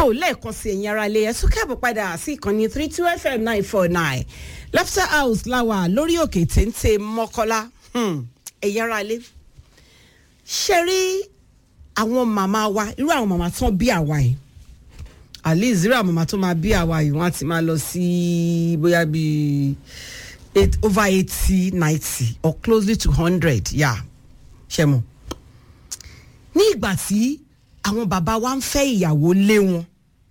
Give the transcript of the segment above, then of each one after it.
tó lẹ́ẹ̀kan sí ẹ̀yin ara ilé ẹ̀ tún kẹ́bọ̀ padà sí ìkànnì three two fm nine four nine laughter house láwà lórí òkè téńté mọ́kọ́lá ẹ̀yin ara ilé ṣe rí àwọn màmá wa irú àwọn màmá tán bí àwa yìí at least irú àwọn màmá tó máa bí àwa yìí wọ́n á ti máa lọ sí bóyá bíi eight over eighty ninety or closely to hundred yà ṣe mọ̀ ní ìgbà tí àwọn bàbá wa ń fẹ́ ìyàwó lé wọn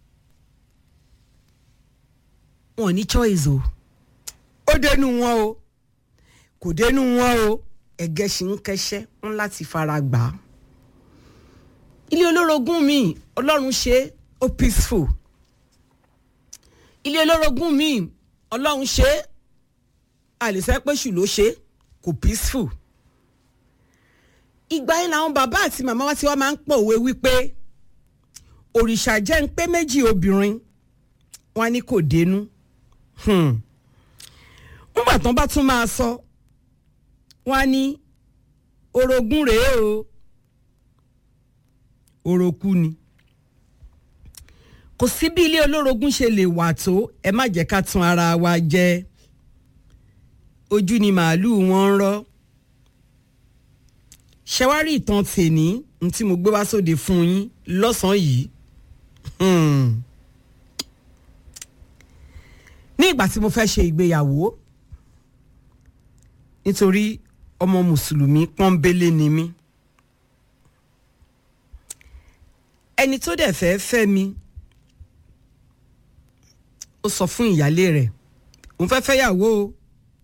wọn ò ní choice o ó dénú wọn o kò dénú wọn o ẹ̀gẹ́ ṣì ń kẹ́ṣẹ́ ń láti fara gbà á ilé olórogún mi ọlọ́run ṣe ó peaceful ilé olórogún mi ọlọ́run ṣe àlèsẹ́ pé ṣù ló ṣe kò peaceful ìgbà yẹn làwọn bàbá àti màmá wa ti wá máa ń pọ̀ òwe wípé òrìṣà jẹ́ ń pé méjì obìnrin wọn ní kò dénú nígbà tán bá tún máa sọ wọn ní orogún rèé o oroku ni kò sí bí ilé olórogún ṣe lè wà tó ẹ má jẹ́ ká tún ara wa jẹ ojú ni màálùú wọn ń rọ́ ṣẹwárí ìtàn tèní n tí mo gbé wá sóde fún yín lọ́sàn-án yìí ní ìgbà tí mo fẹ́ ṣe ìgbéyàwó nítorí ọmọ mùsùlùmí pọ́nbélé ni mí ẹni tó dẹ̀ fẹ́ fẹ́ mi ó sọ fún ìyálé rẹ̀ òun fẹ́ fẹ́yàwó o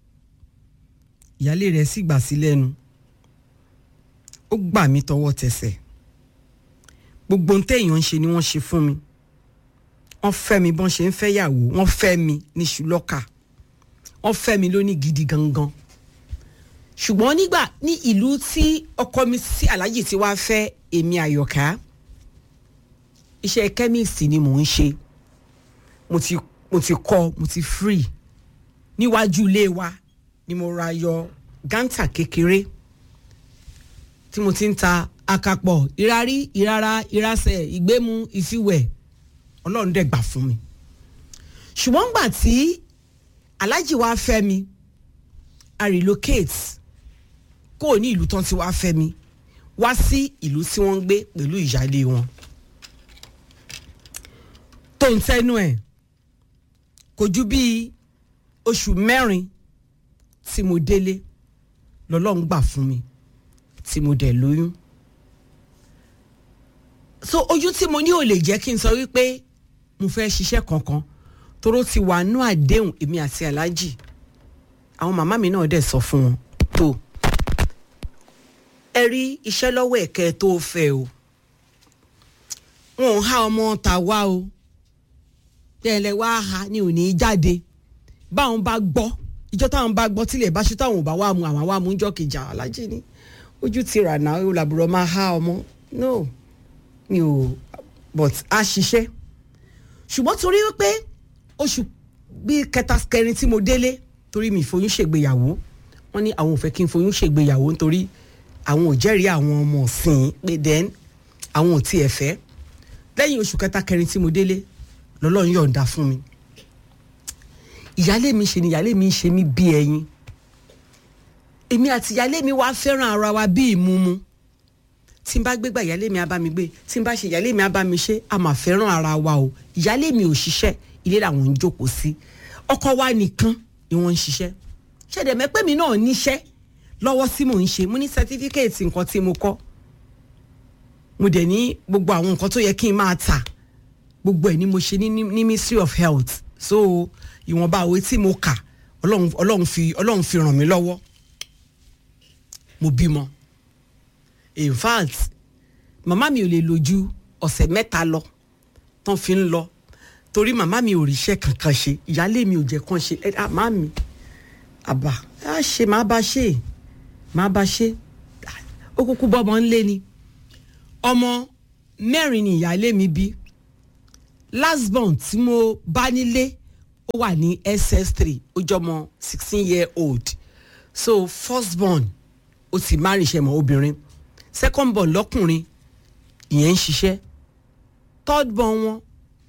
ìyálé rẹ̀ sì gbà sí lẹ́nu ó gbà mí tọwọ́ tẹsẹ̀ gbogbo ohun téèyàn ń ṣe ni wọ́n ṣe fún mi wọ́n fẹ́ mi bọ́n ṣe ń fẹ́ yàwó wọ́n fẹ́ mi ní ṣùlọ́kà wọ́n fẹ́ mi lóní gidi gangan ṣùgbọ́n nígbà ní ìlú tí ọkọ mi sí aláàjì tí wàá fẹ́ èmi àyọ̀ká iṣẹ́ kẹ́míìsì ni mò ń ṣe mo ti mo ti kọ́ mo ti free níwájú ilé wa ni mo ra yọ gántà kékeré tí mo ti ń ta akapọ̀ ìrarí ìrara ìrasẹ̀ ìgbému ìfiwẹ̀ ọlọ́run dẹ̀ gbà fún mi ṣùgbọ́n gbà tí aláàjì wa fẹ́ mi a relocate kó o ní ìlú tán tí wàá fẹ́ mi wá sí ìlú tí wọ́n ń gbé pẹ̀lú ìyáálé wọn tó ń tẹnu ẹ̀ kò ju bíi oṣù mẹ́rin tí mo délé lọ́lọ́run gbà fún mi tí mo dẹ̀ lóyún so ojú tí mo ní ò lè jẹ́ kí n sọ wípé mo fẹ́ ṣiṣẹ́ kankan toró ti wà nú àdéhùn èmi àti aláàjì àwọn màmá mi náà dẹ̀ sọ fún wọn tó ẹ rí iṣẹ́ lọ́wọ́ ẹ̀kẹ́ tó fẹ́ o wọn ò há ọmọ ta wá o tẹ́lẹ̀ wá ha ni ò ní í jáde báwọn bá gbọ́ ìjọ táwọn bá gbọ́ tílẹ̀ bá ṣe táwọn ò bá wà mú àwọn wà mú jọ́ kejì aláàjì ni ojú ti rà náà ó làbúrò máa há ọmọ no mi ò but a ṣiṣẹ́ ṣùgbọ́n torí wípé oṣù bíi kẹta kẹrin tí mo délé torí mi ìfoyún ṣègbéyàwó wọ́n ní àwọn ò fẹ́ kí n foyún ṣègbéyàwó nítorí àwọn ò jẹ́rìí àwọn ọmọ ọ̀sìn pé then àwọn ò tiẹ̀ fẹ́ lẹ́yìn oṣù kẹta kẹrin tí mo délé lọ́lọ́run yọ̀ǹda fún mi ìyálé mi ṣe ni ìyálé mi ń ṣe mí bí ẹyin èmi àti ìyálé mi wá fẹ́ràn ara wa bí ìmumu tí n bá gbégbá ìyálé mi á bá mi gbé tí n bá ṣe ìyálé mi á bá mi ṣe a máa fẹ́ràn ara wa o ìyálé mi ò ṣiṣẹ́ ilé làwọn ń jókòó sí ọkọ wa nìkan ni wọ́n ń ṣiṣẹ́ ṣẹ̀dẹ̀ mẹ́pẹ́ mi náà níṣẹ́ lọ́wọ́ tí mò ń ṣe mo ní sẹtífíkẹ́ẹ̀tì nǹkan tí mo kọ́ mo dẹ̀ ní gbogbo àwọn nǹkan tó yẹ kí n máa tà gbogbo ẹ̀ ni mo ṣe ní ní ministry of health so ìwọ̀nba òwe tí mo kà ọlọ́run fi ọlọ́run fi ràn mí lọ́wọ́ mo bímọ in fact màmá mi ò lè lò ju ọ̀sẹ̀ mẹ́ta lọ tán fi ń lọ torí màmá mi ò ríṣẹ́ kankan ṣe ìyáálé mi ò jẹ́ kán ṣe ẹ àmá mi àbá á ṣe má bá ṣe má bá ṣe ó kúkú bọ́mọ ńlé ni ọmọ mẹ́rin ni ìyáálé mi bí last born tí mo bá nílé ó wà ní ss3 ó jọmọ sixteen year old so first born ó ti má rìnṣẹ́ mọ́ obìnrin second born lọ́kùnrin ìyẹn ń ṣiṣẹ́ third born wọn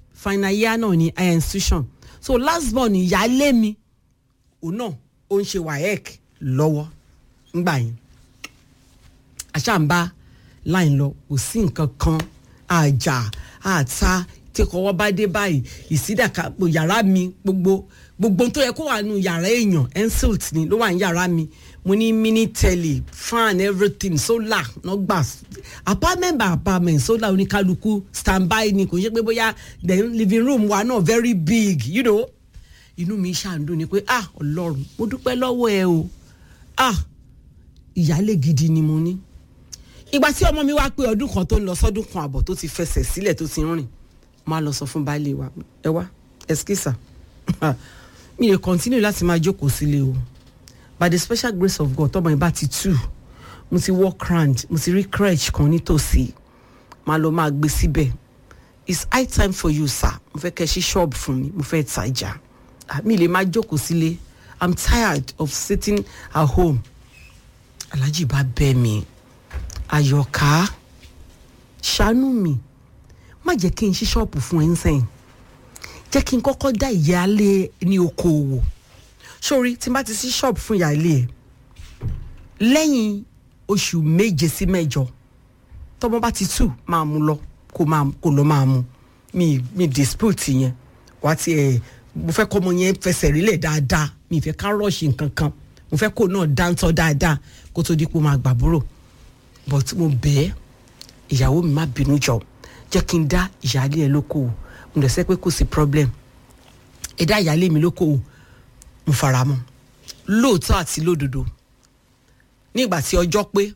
final year náà ní higher institution so last born ìyáálé mi òun náà ó ń ṣe waec lọ́wọ́ ńgbà yẹn àṣàǹbá láì lọ kò sí nǹkan kan àjà àta tí kọ́wọ́ bá dé báyìí ìsídàkà yàrá mi gbogbo gbogbo tó yẹ kó wà nù yàrá èèyàn ensilt ni ló wà ní yàrá mi mo ní mini telly fan everything solar no gbà apartment by apartment solar oníkálukú standby ni kò ṣe pé bóyá the living room wa náà very big you know inú mi ṣàǹdùn ni pé ah ọlọ́run mo dúpẹ́ lọ́wọ́ ẹ o ah ìyálé gidi ni mo ní ìgbà tí ọmọ mi wá pé ọdún kan tó ń lọ sọdún kan àbọ̀ tó ti fẹsẹ̀ sílẹ̀ tó ti rìn máa lọ sọ fún baálé wa ẹ wá ẹskísà mi lè continue láti máa jókòó sílé o by the special grace of God tọmọ ìbá ti tù mo ti walk round mo ti rí crèche kan nítòsí máa lọ máa gbé síbẹ̀ it's high time for you sir mo fẹ́ kẹ́ ṣí ṣọ́ọ̀bù fún mi mo fẹ́ tajà mi lè máa jókòó sílé i'm tired of sitting at home alhaji bá bẹ̀ mí àyọ̀ká ṣàánú mi má jẹ́ kí n ṣí ṣọ́ọ̀bù fún ẹ ń sẹ́yìn jẹ́ kí n kọ́kọ́ dá ìyáálé ní okòòwò sórí tí n bá ti ṣí ṣọ́ọ̀bù fún ìyáálé ẹ̀ lẹ́yìn oṣù méje sí mẹ́jọ tọ́mọ bá ti tù máa mú lọ kó máa kó lọ máa mú mi mi dispute yẹn wá ti ẹ̀ mo fẹ́ kọ́ ọmọ yẹn fẹsẹ̀ rílẹ̀ dáadáa mi ì fẹ́ ká rọ́ọ̀ṣì nǹkan kan mo fẹ́ kó náà dáńtọ́ dáadáa kó tó di pé ó máa gbàbúrò but mo bẹ́ẹ̀ ìyàwó mi má bínú jọ jẹ́ kí n dá ìyáálé ẹ lókòwò mo dẹ̀ sẹ́ pé kò sí problem ẹ dá ìyáálé mi lókòwò mo fara mọ́ lóòótọ́ àti lódodo nígbà tí ọjọ́ pé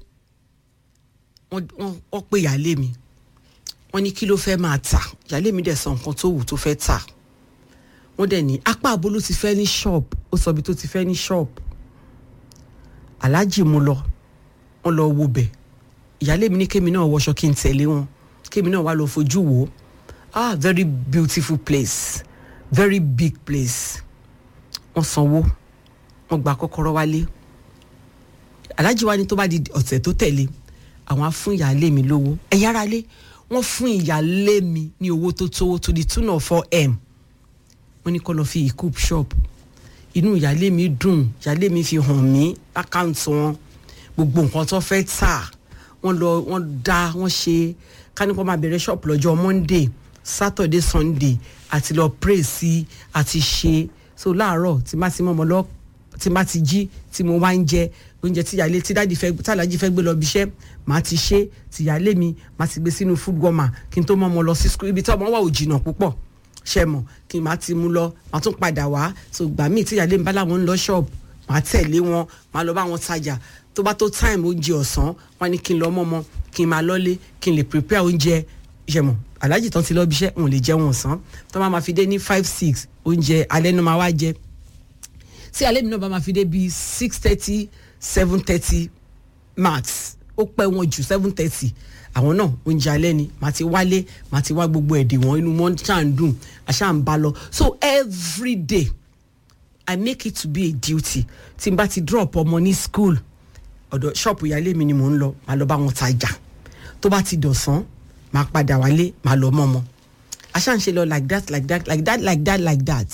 wọ́n pé ìyáálé mi wọ́n ní kí ló fẹ́ máa tà ìyáálé mi dẹ̀ sọ nǹkan tó wù tó fẹ́ tà wọ́n dẹ̀ ní apá àbó ló ti fẹ́ ní shop ó sọ ibi tó ti fẹ́ ní shop aláàjì mo lọ wọ́n lọ wo bẹ̀ ìyáálé mi ní kémi náà wọṣọ kí n tẹ̀lé wọn kémi náà wá lọ fojú wò ó ah very beautiful place very big place wọ́n sanwó wọ́n gba kọ́kọ́rọ́ wálé aláàjì wa ní tó bá di ọ̀sẹ̀ tó tẹ̀lé àwọn á fún ìyáálé mi lówó ẹ̀yà ara lé wọ́n fún ìyáálé mi ní owó tó tówó to the tune of four m wọ́n ní kó lọ fi ìcoup shop inú ìyáálé mi dùn ìyáálé mi fi hàn mí àkáǹtì wọn gbogbo nǹkan tó fẹ́ tà wọ́n lọ wọ́n dá wọ́n ṣe kánípọ̀ máa bẹ̀rẹ̀ shop lọ́jọ́ monday saturday sunday àti lọ pray sí àti ṣe so láàárọ̀ tí má ti mọ́ ọmọ lọ tí má ti jí tí mo wá ń jẹ oúnjẹ tí ìyáálé tí dáàdi fẹ́ tàlájì fẹ́ gbé lọ bí iṣẹ́ màá ti ṣe tí ìyáálé mi màá ti gbé sínú food goma kí n tó mọ́ ọmọ lọ sí school ibi tí ọmọ wà ò jìnnà púpọ̀ ṣe mọ̀ kí n má ti mú lọ màá tún padà wá so gbà míì tí ìyáálé mi bá láwọn ń lọ ṣọ́ọ̀bù màá tẹ̀lé wọn màá lọ bá wọn tajà tó bá tó time oúnjẹ ọ̀sán wọn ni kí n lọ mọ́mọ́ kí n máa lọ́lé kí n lè prepare oúnjẹ ṣe mọ̀ aláàjì tán ti lọ bí iṣẹ́ òun lè jẹun ọ̀sán tó máa ma fi dé ní five six oúnjẹ alẹ́ náà máa wá jẹ tí alẹ́ mi náà bá ma fi dé bíi six thirty seven thirty max ó pẹ́ wọn jù seven thirty àwọn náà oúnjẹ alẹ́ ni màá ti wálé màá ti wá gbogbo ẹ̀dẹ̀ wọn inú wọn ṣáà ń dùn àṣà ń bá lọ so every day i make it to be a duty tí n bá ti drop ọmọ ní school ọ̀dọ̀ ṣọ́ọ̀pù ìyáálé mi ni mò ń lọ màá lọ bá wọn tajà tó bá ti dọ̀sán màá padà wálé màá lọ mọ́ ọmọ àṣà ń ṣe lọ like that like that like that like that like that.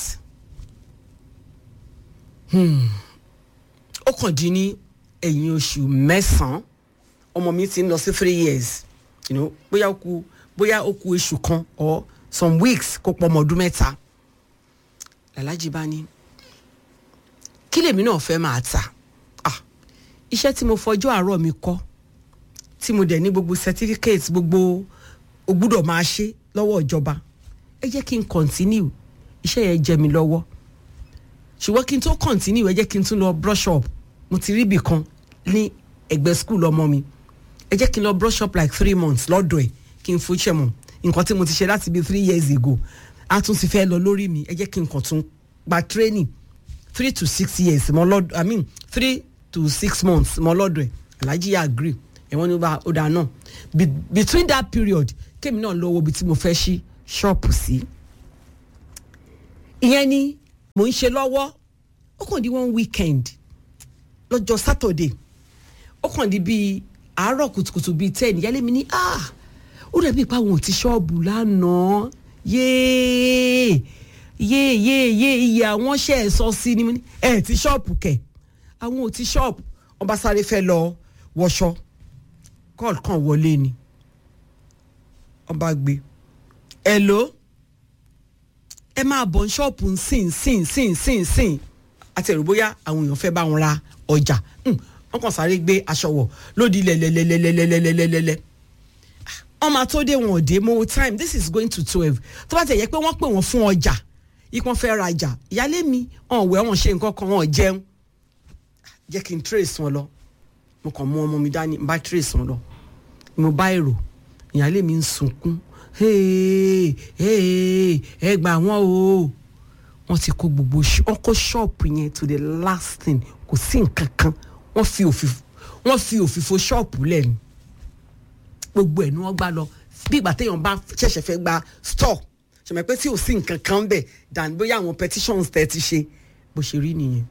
ó kàn dín ní ẹ̀yìn oṣù mẹ́sàn-án ọmọ mi ti ń lọ sí three years you know, bóyá ó kù bóyá ó kù oṣù kan or some weeks kó pọ̀ ọmọ ọdún mẹ́ta làlájì bá ní kí lèmi náà fẹ́ máa tà ah iṣẹ́ tí mo fọjọ́ àárọ̀ mi kọ́ tí mo dẹ̀ ní gbogbo certificate gbogbo o gbúdọ̀ máa ṣe lọ́wọ́ ìjọba ẹ jẹ́ kí n continue iṣẹ́ yẹn jẹ mi lọ́wọ́ ṣùgbọ́n kí n tó continue ẹ jẹ́ kí n tún lọ brush up mo ti rí ibì kan ní ẹgbẹ́ school ọmọ mi ẹ jẹ́ kí n lọ brush up like three months lọ́dọ̀ ẹ̀ kí n fojú ẹ̀ mọ̀ nǹkan tí mo ti ṣe láti bí three years ago a tún ti fẹ́ lọ lórí mi ẹ jẹ́ kí n kàn tún gba training three to six years mọ lọ́dọ̀ i mean three to six months mọ lọ́dọ̀ ẹ̀ alhaji yà agree ẹ̀wọ̀n ní bá ó dáa náà between that period kémi náà lọ́wọ́ ibi tí mo fẹ́ ṣí ṣọ́ọ̀pù sí. ìyẹn ni mò ń ṣe lọ́wọ́ ó kàn di one weekend lọ́jọ́ saturday ó kàn di bíi àárọ̀ kùtùkùtù bíi ten ìyálé mi ní ah ó dàbí ipa àwọn ò ti ṣọ́ọ̀bù lánàá yéé yéé yéé yéé iye àwọn ṣe ẹ̀ sọ sí ni mo ní ẹ̀ ti ṣọ́ọ̀pù kẹ̀ àwọn ò ti ṣọ́ọ̀pù wọ́n bá sáré fẹ́ lọ wọṣọ kọ́ọ̀lù kan wọlé ni wọ́n bá gbé hello ẹ máa bọ̀ ní ṣọ́ọ̀pù sìn sìn sìn sìn sìn àti ẹ̀rù bóyá àwọn èèyàn fẹ́ bá wọn ra ọjà wọ́n kàn sáré gbé aṣọ wọ̀ lódì lẹ́lẹ́lẹ́lẹ́lẹ́lẹ́lẹ́lẹ́lẹ́ wọ́n máa tó dé wọn ò dé mo time this is going to twelve tó bá tẹ̀ yẹ pé wọ́n pè wọ́n fún ọjà ikán fẹ́ rajà ìyálé mi ọ̀n wẹ̀ wọ́n ṣe nǹkan kan wọ́n jẹun jẹ́ kí n trace wọn lọ mo kàn mú ọmọ mi dání n bá trace wọn lọ mo bá èrò ìyálé mi ń sunkún ẹ gbà wọ́n o wọ́n ti kó gbogbo wọ́n kó ṣọ́ọ̀pù yẹn to the last thing kò sí nǹkan kan wọ́n fi òfìfo wọ́n fi òfìfo ṣọ́ọ̀pù lẹ́nu gbogbo ẹ̀ ni wọ́n gbá lọ bí ìgbà téèyàn bá ṣẹ̀ṣẹ̀ fẹ́ gba store ṣẹ̀mẹ̀ pé tí ò sí nǹkan kan bẹ̀ dàn bóyá àwọn petitions tẹ̀ ti ṣe bó ṣe rí nìyẹn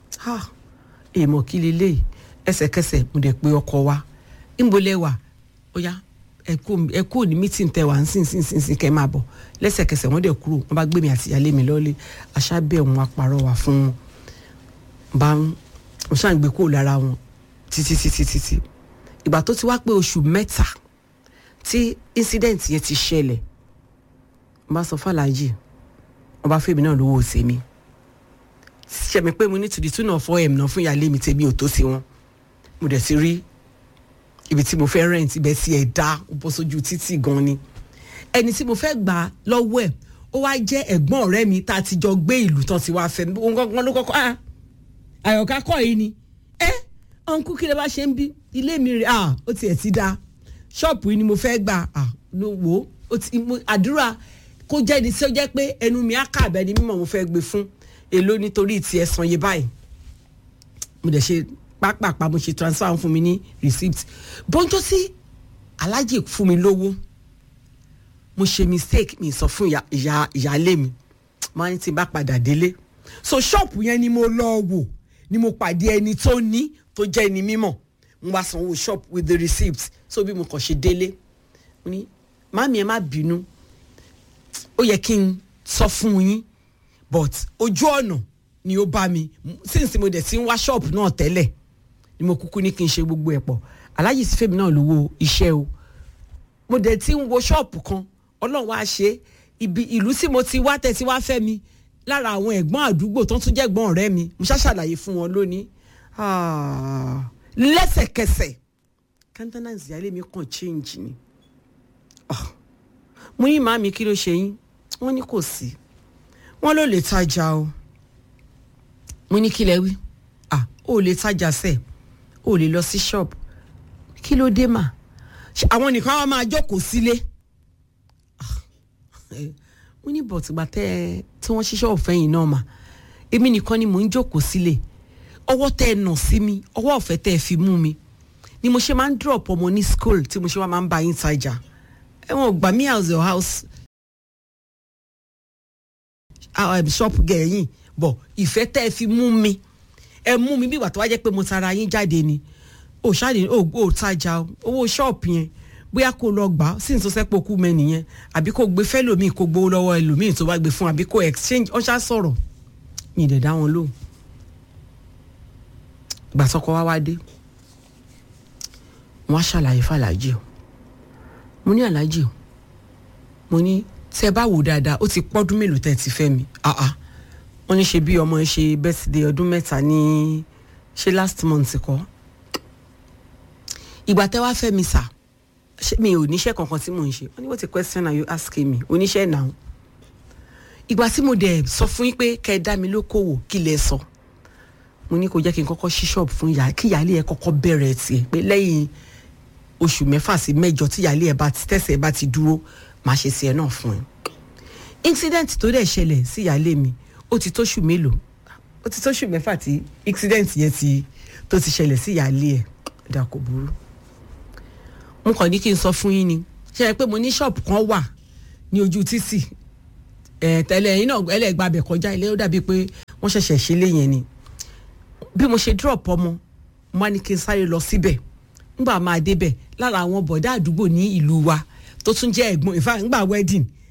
èèmọ̀ kí leléyìí ẹsẹ̀kẹsẹ̀ mo dẹ̀ pé ọkọ wa ńbolẹ̀ wà ó yá ẹ kú ní meeting tẹ wà ń sìn sìn sìn sìn kẹ́ máa bọ̀ lẹ́sẹ̀kẹsẹ̀ wọ́n dẹ̀ kúrò wọ́n bá gbé mi àti ìyálé mi lọ́lé aṣábẹ̀ wọn apàrọ̀ wà fún wọn bá ń mo ṣáà ń gbé kúrò lára wọn títí títí títí ìgbà tó ti wá pé oṣù mẹ́ta tí incident yẹn ti ṣẹlẹ̀ mo bá sọ fàlàjì wọn bá fèmí náà lówó tèmi ṣẹ̀mí pé mo ní to the tune of four m náà fún ìyáálé mi tèmi ò tó sí wọn mo dẹ̀ ti rí ibi tí mo fẹ́ rent ibẹ̀ sí ẹ̀ dá ó bọ́ sójú títì gan ni ẹni tí mo fẹ́ gbà lọ́wọ́ ẹ̀ ó wá jẹ́ ẹ̀gbọ́n ọ̀rẹ́ mi tá a ti jọ gbé ìlú tán ti wá fẹ́ òun gangan ló kọ́kọ́ ah àyọ̀ká kọ́ yìí ni ẹ́ ọ̀nkú kí lè bá ṣe ń bí ilé mi rè ah ó tiẹ̀ ti da ṣọ́ọ̀pù yìí ni mo fẹ́ gbà ah ló wò ó ti àdúrà kó jẹ́ ni tí ó jẹ́ pé ẹnu mi á kà bẹ́ẹ̀ ni mímọ̀ mo fẹ́ gbé fún èló nítorí ti ẹ̀sán yé báyìí mo dẹ̀ ṣe pápápá mo ṣe transfer fún mi ní receipt bọ́njọ́ sí alájì fún mi lówó mo ṣe mistake mi sọ fún ìyá ìyáálé mi máa ń ti bá padà délé so ṣọ́ọ̀pù yẹn ni mo lọ wò ni mo pàdé ẹni tó ní tó jẹ́ ẹni mímọ̀ mo wá sanwó shop with the receipt so bí mo kàn ṣe délé mo ní màmí ẹ má bínú ó yẹ kí n sọ fún yín but ojú ọ̀nà ni ó bá mi since mo dẹ̀ ti ń wá ṣọ́ọ̀pù náà tẹ́lẹ̀ ni mo kúkú ní kí n ṣe gbogbo ẹ̀ pọ̀ aláyè sí fèmí náà lówó iṣẹ́ o mo dẹ̀ ti ń wo ṣọ́ọ̀pù kan ọlọ́run wá ṣe ibi ìlú tí mo ti wá tẹ̀ tí wá fẹ́ mi lára àwọn ẹ̀gbọ́n àdúgbò tó tún jẹ́ ẹ̀gbọ́n ọ̀rẹ́ mi mo ṣàṣàlàyé fún wọn lónìí lẹ́sẹ̀kẹsẹ̀ countenance ìyáálé mi kàn change ni mo ní màmí kí ló ṣe yín wọ́n ní kò sí wọ́n ló lè tajà o mo ní kí lẹ wí ah ó lè tajà sẹ́ẹ̀ ó lè lọ sí shop kí ló dé mà àwọn nìkan wá máa jókòó sílé mo ní bọ̀tìgbà tẹ́ ẹ tí wọ́n ṣiṣẹ́ ọ̀fẹ́ yìí náà mà èmi nìkan ni mò ń jókòó sílé ọwọ́ tẹ́ ẹ nà sí mi ọwọ́ ọ̀fẹ́ tẹ́ ẹ fi mú mi ni mo ṣe máa ń drop ọmọ ní school tí mo ṣe wá máa ń bá yín tajà ẹ̀wọ̀n gbà mí as your house shop gẹ̀ẹ́yìn bọ̀ ìfẹ́ tẹ́ ẹ fi mú mi ẹ mú mi bí ìgbà tó wá jẹ́ pé mo tara yín jáde ni ò ṣáàdì ò ò tajà owó ṣọ́ọ̀pù yẹn bóyá kó lọ gbà á sí ní tó sẹ́pọ̀ kú mẹ́ nìyẹn àbí kó gbé fẹ́lòmíì kó gbowó lọ́wọ́ ẹlòmíì tó bá gbé fún àbí kó exchange ọ̀ṣà sọ̀rọ̀ mi ì dẹ̀ dá wọn lóhùn ìgbà tọkọ wá wá dé wọn á ṣàlàyé fàlàjì o mo ní àlàjì o mo ní tẹ bá wò dáadáa ó ti pọ́dún mélòó tẹ́ ti fẹ́ mi ah ah wọ́n ní ṣe bí ọmọ ṣe birthday ọdún mẹ́ta ní ṣe last month kọ́ ìgbà tẹ́ wá fẹ́ mi sà mi ò níṣẹ́ kankan tí mò ń ṣe wọ́n ní what a question are you asking me oníṣẹ́ náà ìgbà tí mo dẹ̀ sọ fún yín pé kẹ́ ẹ dá mi lókòwò kí lẹ sọ mo ní kó jẹ́ kí n kọ́kọ́ ṣí ṣọ́ọ̀bù fún ìyá kí ìyáálé ẹ kọ́kọ́ bẹ̀rẹ̀ tiẹ̀ pé lẹ́yìn oṣù mẹ́fà sí mẹ́jọ tí ìyáálé ẹ bá ti tẹ̀sẹ̀ ẹ bá ti dúró màá ṣe sí ẹ náà fún ẹ incident tó dẹ̀ ṣẹlẹ̀ sí ìyáálé mi ó ti tóṣù mélòó ó ti tóṣù mẹ́fà tí accident yẹn ti tó ti ṣẹlẹ̀ sí ìyáálé ẹ̀ dà kò burú. mo kàn ní kí n sọ fún yín ni ṣe é pé mo ní ṣọ́ọ̀bù kan wà ní ojú títì ẹ̀ tẹ́lẹ̀ yín náà ẹlẹ́gbàbẹ̀ kọjá ilé ó dàbí pé wọ́n ṣẹ̀ṣẹ̀ ṣe lé yẹn ni bí mo ṣe drop ọmọ mo wá ní kí n sáré lọ síbẹ̀ ngbà máa débẹ̀ lára àwọn bọ̀dá àdúgbò ní ìlú wa tó tún jẹ́ ẹ̀gbọ́n ìfà ngbà wedding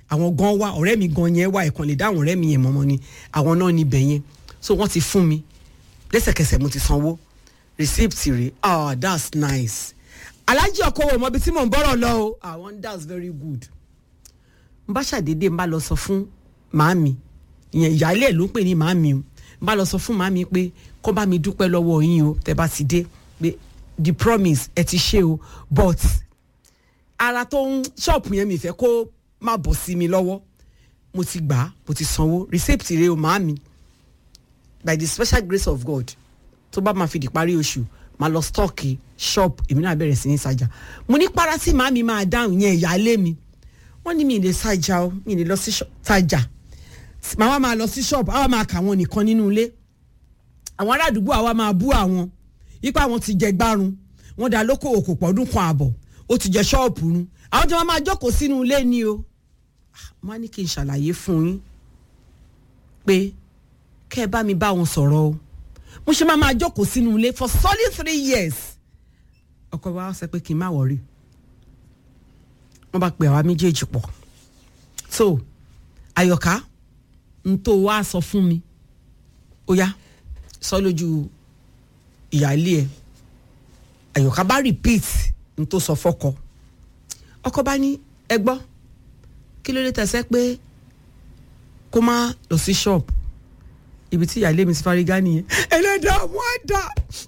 àwọn gan wá ọ̀rẹ́ mi gan yẹn wá ẹ̀kan lè dá àwọn ọ̀rẹ́ mi yẹn mọ́mọ́ ni àwọn náà níbẹ̀ yẹn so wọ́n ti fún mi lẹ́sẹ̀kẹsẹ̀ mo ti sanwó receipt rẹ̀ ah that's nice alájí ọkọ wo mọbi tí mò ń bọ́rọ̀ lọ o àwọn that's very good n bá ṣàdédé n bá lọ sọ fún màámi ìyẹn ìyáálé ẹ̀ ló ń pè ní màámi o n bá lọ sọ fún màámi pé kó bá mi dúpẹ́ lọ́wọ́ yín o tẹ́ bá ti dé pé the promise ẹ ti ṣe o but ara tó ń ṣọ́ọ̀pù yẹn mi fẹ́ kó má bọ̀ sí mi lọ́wọ́ mo ti gbà á mo ti sanwó receipt rẹ̀ o màámi by the special grace of God tó bá máa fi di parí oṣù máa lọ stọọkì shop èmi náà bẹ̀rẹ̀ sí ní ṣàjà mo ní para tí màámi máa dáhùn yẹn ìyáálé mi wọ́n ní mi lè ṣàjà o mi lè lọ sí ṣàjà màá máa lọ sí shop àwa máa kà wọ́n nìkan nínú ilé àwọn ará àdúgbò àwa máa bú àwọn yípa àwọn ti jẹ gbárùn wọ́n dá lókòwò kò pọ̀ ọdún kan àbọ̀ ó ti jẹ ṣọ́ọ̀pù nu àwọn tí wọ́n máa jókòó sínú ilé ni o wọ́n á ní kí n ṣàlàyé fún yín pé kẹ́ ẹ bá mi bá wọn sọ̀rọ̀ o mo ṣe máa máa jókòó sínú ilé for solid three years ọkọ wa sọ pé kí n má wọrí wọ́n bá pe àwa méjèèjì pọ̀ so àyọ̀ká n tó wá sọ fún mi ó yá sọ lójú ìyáálé ẹ àyọ̀ká bá repeat n tó sọ fọ́kọ ọkọ bá ní ẹ gbọ́ kí ló dé tẹ̀sẹ̀ pé kó má lọ sí ṣọ́ọ̀bù ibi tí ìyáálé mi ti fárígá nìyẹn ẹlẹ́dàá àwọn àdá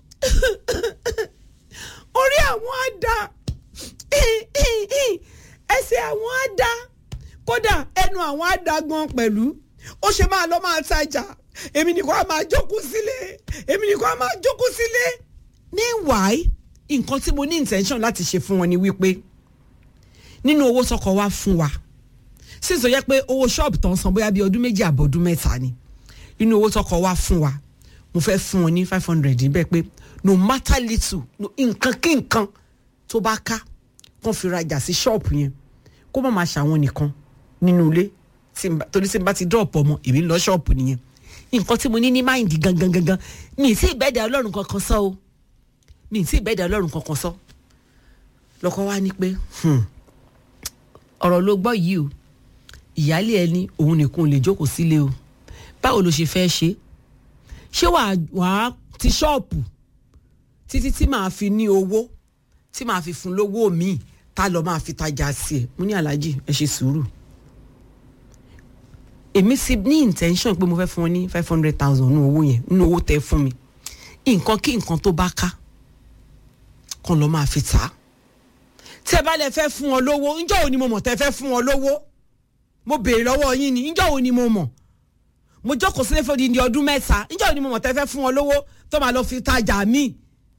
orí àwọn àdá ẹsẹ̀ àwọn àdá kódà ẹnu àwọn àdá gan pẹ̀lú ó ṣe máa lọ máa tajà èmi nìkan á máa jókòó sílé èmi nìkan á máa jókòó sílé. meanwhile nǹkan tí mo ní intention láti ṣe fún wọn ni wípé nínú owó sọkọ wa fún wa sísọ yẹ pé owó ṣọ́ọ̀bù tó ń san bóyá bíi ọdún méjì àbọ̀ ọdún mẹ́ta ni inú owó tọkọ wa fún wa mo fẹ́ fún wọn ní five hundred níbẹ̀ pé no matter little no nǹkan kí nǹkan tó bá ká kàn fi rajà sí ṣọ́ọ̀bù yẹn kó má máa ṣàwọn nìkan nínú ilé torí tí n bá ti dọ́ọ̀pù ọmọ èmi ń lọ ṣọ́ọ̀bù nìyẹn nǹkan tí mo ní ní máìndì gangan gangan mi ì tí ì bẹ́ẹ̀dẹ̀ ọlọ́run kankan sọ o mi ì tí ì bẹ́ẹ̀dẹ̀ ọlọ́run kankan sọ lọ́kọ wa ní pé ọ̀rọ̀ ló gbọ́ yìí o ìyáálé ẹni òun nìkan lè jókòó sílé o báwo ló ṣe fẹ́ ṣe ṣé wàá wàá ti ṣọ́ọ̀pù títí tí màá fi ní owó tí màá fi fún lówó míì tá lọ máa fi tajà sí ẹ mo ní aláàjì ẹ ṣe sùúrù èmi sì ní intention pé mo fẹ́ fún ọ ní five hundred thousand nínú owó yẹn nínú owó tẹ fún mi nǹkan kí nǹkan tó bá ká kan lọ máa fi tà á tí ẹ bá lè fẹ́ fún ọ lówó ńjọ́ wo ni mo mọ̀ tẹ́ fẹ́ fún ọ lówó mo béèrè lọ́wọ́ yín ni ńjọ́ wo ni mo mọ̀ mo jókòó sílé fún odindi ọdún mẹ́ta ńjọ́ wo ni mo mọ̀ tẹ́ fẹ́ fún ọ lówó tó máa lọ fi tajà míì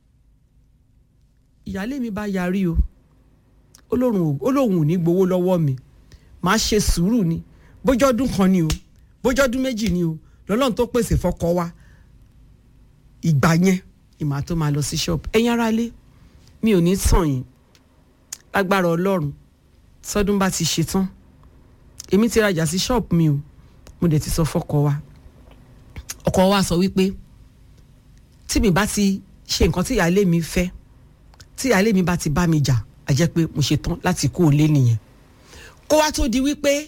ìyáálé mi bá yarí o ó lóun ò ní gbowó lọ́wọ́ mi máa ṣe sùúrù ni bójọ́dún kan ni o bójọ́dún méjì ni o lọ́lọ́run tó pèsè fọ́kọ wa ìgbà yẹn ìmọ̀ tó máa lọ sí ṣọ́ọ̀bù ẹ̀yin ará ilé mi ò ní tàn yín lágbára ọlọ́run sọdún bá ti ṣe tán èmi ti rajà sí ṣọ́ọ̀bù mi o mo dẹ̀ ti sọ fọ́kọ wa ọkọ wa sọ wípé tí mi bá ti ṣe nǹkan tí ìyáálé mi fẹ́ tí ìyáálé mi bá ti bá mi jà á jẹ́ pé mo ṣe tán láti kó o lé nìyẹn kó wá tó di wípé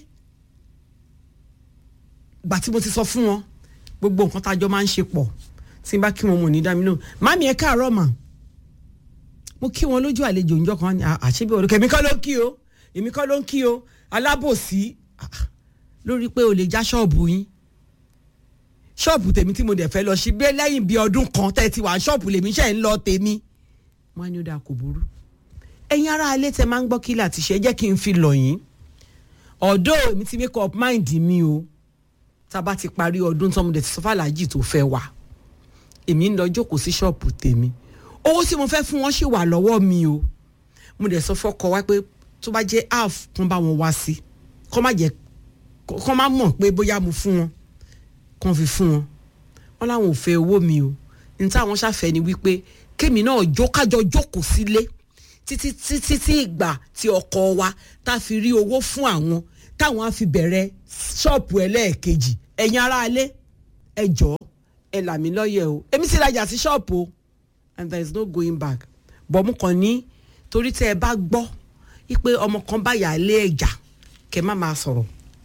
gbà tí mo ti sọ fún wọn gbogbo nǹkan tájọ máa ń ṣe pọ̀ tí n bá kí wọn mo ní dá mi lóhùn mami ẹ káàárọ̀ mà mo kí wọn lójú àlejò òǹjọ kan ní àṣebí olùkọ́ èmi kọ́ ló ń kí o èmi kọ́ ló ń kí o alábòsí lórí pé o lè já ṣọ́ọ̀bù yín ṣọ́ọ̀bù tèmi tí mo dẹ̀ fẹ́ lọ sí bí lẹ́yìn bíi ọdún kan tẹ́ ti wà ṣọ́ọ̀bù lèmi ṣe ń lọ tèmi wọn á ní ó dáa kò burú ẹ̀yin ará alẹ́ tẹ máa ń gbọ́ kí láti ṣe jẹ́ kí n fi lọ̀ yín ọ̀dọ́ èmi ti make up mind mi o tá a bá ti parí ọdún tó mo dẹ̀ ti sọ fàlàjì tó fẹ́ wà èmi ń lọ jókòó sí ṣọ́ọ̀bù tèmi owó tí mo fẹ́ fún wọn ṣì wà lọ́wọ́ mi o mo dẹ̀ sọ fọ́kọ wá pé tó bá jẹ́ half kan bá wọn wá sí kọ́ má jẹ́ kọ́ má mọ̀ pé bóyá mo fún wọn kàn fi fún wọn wọn láwọn ò fẹ́ owó mi o ní táwọn ṣàfẹ́ ni wípé kémi náà jókájọ jókòó sílé títí títí tí ìgbà tí ọkọ wa tá a fi rí owó fún àwọn táwọn á fi bẹ̀rẹ̀ ṣọ́ọ̀pù ẹlẹ́ẹ̀kejì ẹ̀yin aráalé ẹ jọ̀ọ́ ẹ là mí lọ́yẹ̀ o èmi sì rajà sí ṣọ́ọ̀pù o and there is no going back bọ̀ mo kàn ní torí tẹ́ ẹ bá gbọ́ wípé ọmọ kan bá yà á lé ẹ̀jà kẹ́ má máa sọ̀rọ̀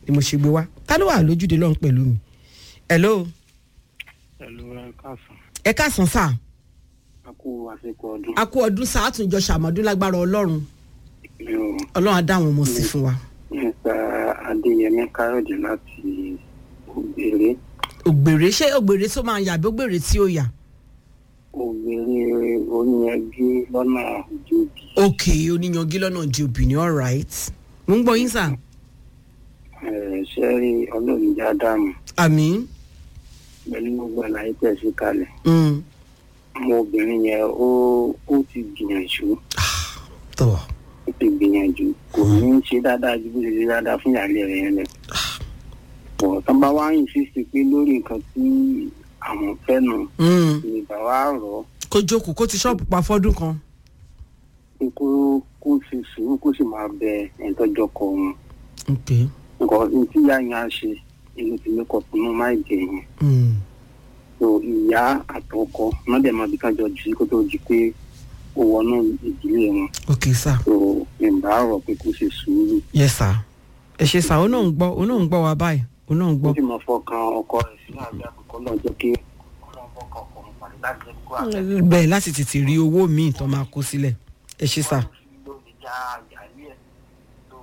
ni mo ṣe gbé wá ta ló wà lójúde lọ́hùn pẹ̀lú mi. hello pẹ̀lú ẹ̀kásán ẹ káàsán sá a kú àsìkò ọdún a kú ọdún sá àtúnjọ ṣàmọ́dún lágbára ọlọ́run mi ò ọlọ́run á dá àwọn ọmọ sí fún wa. nípa adéyẹmí káyọ̀dé láti ògbèrè ògbèrè ṣé ògbèrè tó máa yà bí ògbèrè tí ó yà. ògbèrè oníyanjú lọ́nà òjòbí ok oníyanjú lọ́nà di obìnrin all right mo ń gbọ́ yín sà. ṣẹ́rí ọlọ́run já dáàmú àmì pẹ̀lú gbogbo àlàyé tẹ̀ sí kalẹ̀ mm, ọmọ obìnrin yẹn ó ó ti gbìyànjú tọ̀ ó ti gbìyànjú kò ní í ṣe dáadáa ju bó ṣe ṣe dáadáa fún ìyáálé rẹ̀ yẹn lẹ̀ pọ̀ tán bá wá insist pé lórí nǹkan tí àwọn fẹ́ nù mm, ní bàbá rọ̀ ọ́ kó jókòó kó ti ṣọ́ọ̀bù pa fọ́dún kan. pé kó kó ṣe sùúrù kó sì máa bẹ ẹ̀ńtọ́jọ́ kọ wọn ok nǹkan ní tí ìyá yẹn á ṣe inú ti lé kọ̀ fún máa jẹ yẹn mm, so ìyá àtọkọ wọn dẹ̀ máa bí kájọ jù sí kó tó di pé ó wọnú ìdílé wọn ok sà so ìgbà rọ̀ pé kó ṣe sùúrù yes sà ẹ ṣe sà ó náà ń gbọ́ ó náà ń gbọ́ wa báyìí ó náà ń ó gbọ́. sì máa fọkàn ọkọ rẹ̀ sí àbí àkókò náà jẹ́ kí ọlọ́run fọkàn ọkọ rẹ̀ pàdé láti jẹ́ kó àgbẹ̀ bẹ́ẹ̀ láti tètè rí owó míì tó máa kó sílẹ̀ ẹ ṣe sà lórí já àyàlí ẹ̀ tó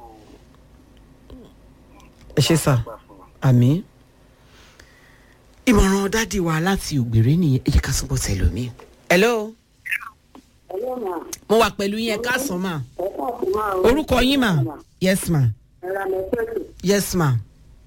ẹ ṣe sà gbà fún wa. àmì. ìmọ̀ràn dádì wa láti ògbèrè nìyẹn ẹ jẹ́ ká sọ́kò tẹ̀lómi. hello mo wà pẹ̀lú yín ẹ káàsán mà orúkọ yín mà yes ma yes ma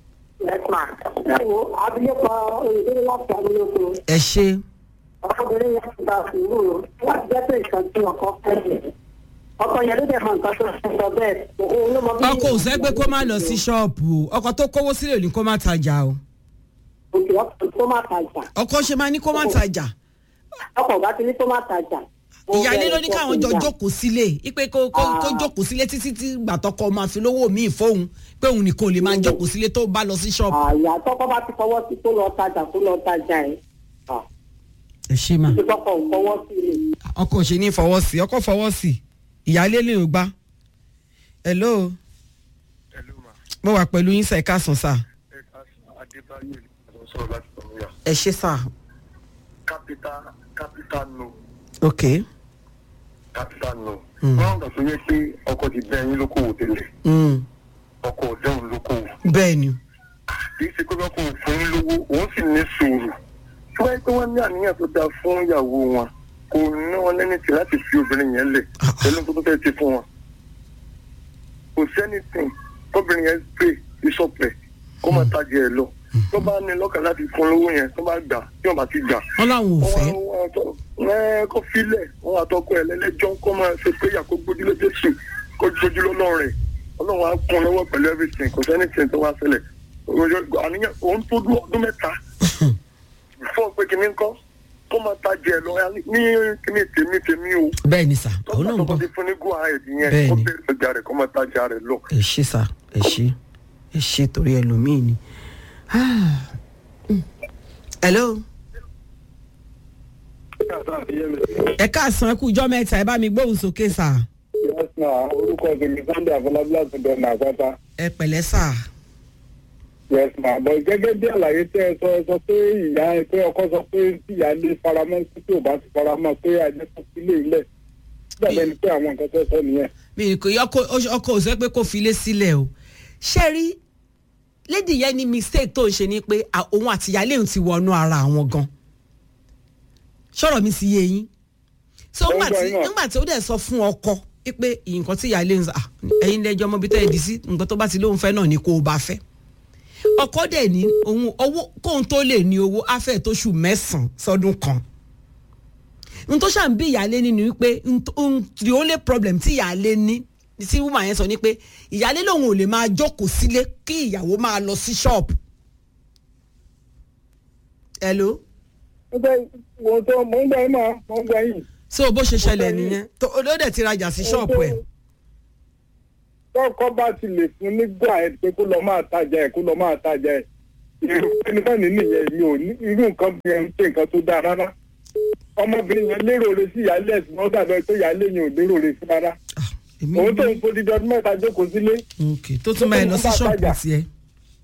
abilékọ olùdíje láti abilékọ ẹ ṣe ọkọbìnrin yẹn ti gba sùúrù láti jẹ́ pé nǹkan tí ọkọ fẹ́ ọkọ yẹn ló dẹ̀ mọ nǹkan tó ṣe sọ bẹ́ẹ̀ òun ló mọ bí. ọkọ ò sẹ́ pé kó má lọ sí ṣọ́ọ̀bù o ọkọ tó kówó sílẹ̀ ò ní kó má tajà o òkè ọkọ tó má tajà ọkọ ṣe máa ní kó má tajà ọkọ bá ti ní tó má tajà. ìyáálé ló ní káwọn jọ jókòó sílé ipe kó kó kó jókòó sílé títí tí gbàtọkọ máa fi lówó míì fóun pé òun nìkan ò lè máa jókòó sílé tó bá lọ sí ṣọ́ọ̀bù. àyà tọkọ bá ti fọwọ́ sí tó lọ tajà tó lọ tajà ẹ̀ ẹ ṣe mà ti tọkọ ò fọwọ́ sí i. ọkọ ò ṣe ní fọwọ́ sí ọkọ fọwọ́ sí ìyáálé lè gbá hello Hello ma. mo wà pẹ̀lú yín sẹ́ẹ̀ká sùn sà Ẹ ká Adébáyé ló sọ̀rọ̀ láti Tọ̀míyà. ẹ ṣe sà Capital capital no ok capital no. Mm. Wọ́n gbà tó yẹ pé ọkọ ti bẹ́ ẹyin lókòwò tẹ́lẹ̀. mm, Ọkọ ọ̀dẹ́hùn lókòwò. bẹ́ẹ̀ ni Kì í ṣe pé wọ́n kò fún yín lówó, òun sì ní sùúrù. Tí wọ́n yẹ pé wọ́n ní àníyàn tó dáa fún ìyàwó wọn, kò ná wọn lẹ́ni tí láti fi obìnrin yẹn lẹ̀ Ah, ah. pẹ̀lú tó tó fẹ́ ti fún wọn. Kò sẹ́ni tìn kóbìnrin yẹn pè ìṣọ̀pẹ̀ kó máa tajà ẹ̀ lọ. Tó bá ní lọ́kàn láti fún lówó yẹn, tó bá gbà, tí wọ́n bá ti gbà, wọ́n láwọn ò fẹ́ ẹ kó filẹ̀ wọn àtọkọ ẹ lẹ́lẹ́jọ́ kó máa ṣe péyà kó gbójúlé jésù kó gbójú lọ́lọ́run rẹ̀ ọlọ́run á kún un lọ́wọ́ pẹ̀lú everything kò sẹ́ni tí tó wá ṣẹlẹ̀ Òjò- àníyàn òun tó dún ọdún mẹ́ta fún ọ pé kìíní ńkọ́ kó máa tajà ẹ lọ ní kíní tèmi tèmi o bẹ́ẹ̀ ni sà òun náà ń tọ́gbà gbọ́ tó ti fún ní go ahead yẹn Bẹ́ẹ̀ni. kó bẹ̀rẹ̀ ọjà rẹ̀ kó máa tajà rẹ̀ lọ. ẹ ṣe sà ẹ ṣe ẹ ṣe torí ẹlòmíì ni. Ah, mm. hello ẹ káàsán ẹ kú ijọ́ mẹ́ta ẹ bá mi gbóhùn sókè sà yes ma orúkọ tèmi sunday afọlábí láti dọ̀nà àpáta ẹ pẹ̀lẹ́ sà yes ma bọ̀ gẹ́gẹ́ bí àlàyé tẹ́ ẹ sọ ẹ sọ pé ìyá ẹ pé ọkọ sọ pé tí ìyá lè faramọ́ sí tí ò bá ti faramọ́ pé àjẹ tó fi lé ilẹ̀ dàbẹ̀ ni pé àwọn nǹkan tẹ́ sọ nìyẹn. mi kò yọ ọkọ ọkọ ò sọ pé kó filé sílẹ̀ o ṣé rí lady yẹn ní mistake tó ń ṣe ni pé à- òun àti ìyáálé òun ti wọnú ara àwọn gan ṣọ̀rọ̀ mi sì yé yín so Ó ń nígbà gbọ́ tí yín náà. nígbà tí ó dẹ̀ sọ fún ọkọ pé nǹkan tí ìyáálé ń sọ "Ah, ẹ̀yin lẹ́jọ́ ọmọ bíi tẹ́ ẹ̀ dì sí nǹkan tó bá ti lóun fẹ́ náà ni kó o bá fẹ́ ọkọ dẹ̀ ní òun owó kóun tó lè ní owó afẹ́ tó ṣù mẹ́sàn-án sọ́dún kan n tó ṣàn bí ìyáálé ní ni wípé n tó- n- the only problem tí ìyáálé ní tí woman yẹn sọ ni pé ìyáálé lòun ò lè máa jókòó sílé kí ìyàwó máa lọ sí ṣọ́ọ̀bù. hello nígbà wo tó mò ń gbà yín máa mò ń gbà yín. so bó ṣe ṣẹlẹ̀ nìyẹn tó ló dẹ̀ ti rajà sí ṣọ́ọ̀bù ẹ̀ tọ́kọ bá ti lè fún ní go ahead pé kó lọ máa tajà ẹ̀ kó lọ máa tajà ẹ̀ irú ẹnikẹ́ni nìyẹn mi ò ní irú nǹkan bí ẹni ṣe nǹkan tó dáa rárá ọmọbìnrin yẹn lérò re sí ìyáálé ẹ̀sìn wọn dàbẹ̀ pé ìyáálé yẹn ò lérò re sí rárá Ah, èmi òun tó ń fodi ọdún mẹ́ta jókòó sílé ok tó tún máa lọ sí Tó tún bá ṣọ́ọ̀bù tajà. tiẹ̀